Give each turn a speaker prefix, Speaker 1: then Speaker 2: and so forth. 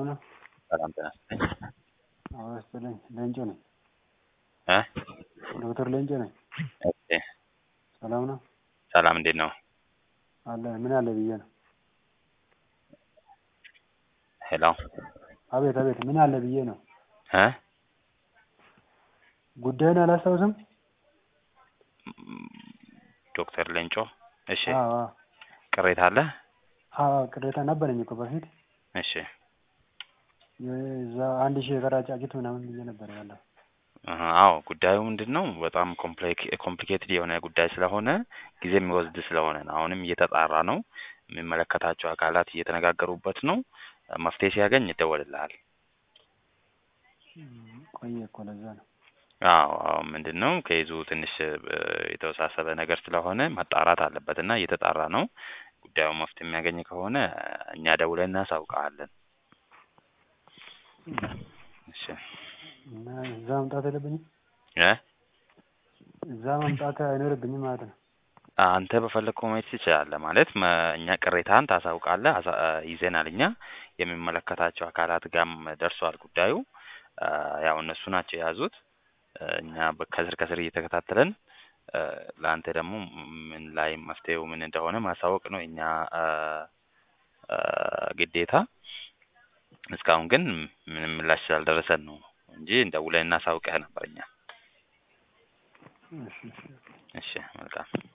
Speaker 1: ሰላም ነው?
Speaker 2: ሰላም ጤና ይስጥልኝ።
Speaker 1: አዎ ይስጥልኝ። ሌንጮ ነኝ።
Speaker 2: እ
Speaker 1: ዶክተር ሌንጮ ነኝ።
Speaker 2: ኦኬ
Speaker 1: ሰላም ነው?
Speaker 2: ሰላም እንዴት ነው?
Speaker 1: አለ ምን አለ ብዬ ነው።
Speaker 2: ሄሎ
Speaker 1: አቤት አቤት ምን አለ ብዬ ነው።
Speaker 2: እ
Speaker 1: ጉዳዩን አላስታውስም?
Speaker 2: ዶክተር ሌንጮ እሺ
Speaker 1: አዎ አዎ
Speaker 2: ቅሬታ አለ?
Speaker 1: አዎ ቅሬታ ነበረኝ እኮ በፊት
Speaker 2: እሺ
Speaker 1: የዛ አንድ ሺህ የቀረ ጫጩት ምናምን ብዬ ነበር ያለው።
Speaker 2: አሀ፣ አዎ ጉዳዩ ምንድን ነው በጣም ኮምፕሊኬትድ የሆነ ጉዳይ ስለሆነ ጊዜ የሚወስድ ስለሆነ ነው። አሁንም እየተጣራ ነው። የሚመለከታቸው አካላት እየተነጋገሩበት ነው። መፍትሄ ሲያገኝ ይደወልልሃል።
Speaker 1: ቆየ እኮ ለዛ ነው።
Speaker 2: አዎ አዎ ምንድን ነው ከይዙ ትንሽ እ የተወሳሰበ ነገር ስለሆነ መጣራት አለበት እና እየተጣራ ነው። ጉዳዩ መፍትሄ የሚያገኝ ከሆነ እኛ ደውለን እናሳውቅሃለን። እሺ
Speaker 1: እና እዛ መምጣት የለብኝም?
Speaker 2: እ
Speaker 1: እዛ መምጣት አይኖርብኝም ማለት ነው።
Speaker 2: አንተ በፈለግከው መሄድ ትችላለህ። ማለት መ እኛ ቅሬታህን ታሳውቃለህ። አሳ ይዘናል እኛ የሚመለከታቸው አካላት ጋርም ደርሷል ጉዳዩ። አ ያው እነሱ ናቸው የያዙት። እ እኛ በ ከስር ከስር እየተከታተልን እ ለአንተ ደግሞ ምን ላይ መፍትሄው ምን እንደሆነ ማሳወቅ ነው የኛ አ አ ግዴታ። እስካሁን ግን ምንም ምላሽ ስላልደረሰን ነው እንጂ ደውለን እናሳውቅህ ነበር እኛ።
Speaker 1: እሺ እሺ
Speaker 2: እሺ መልካም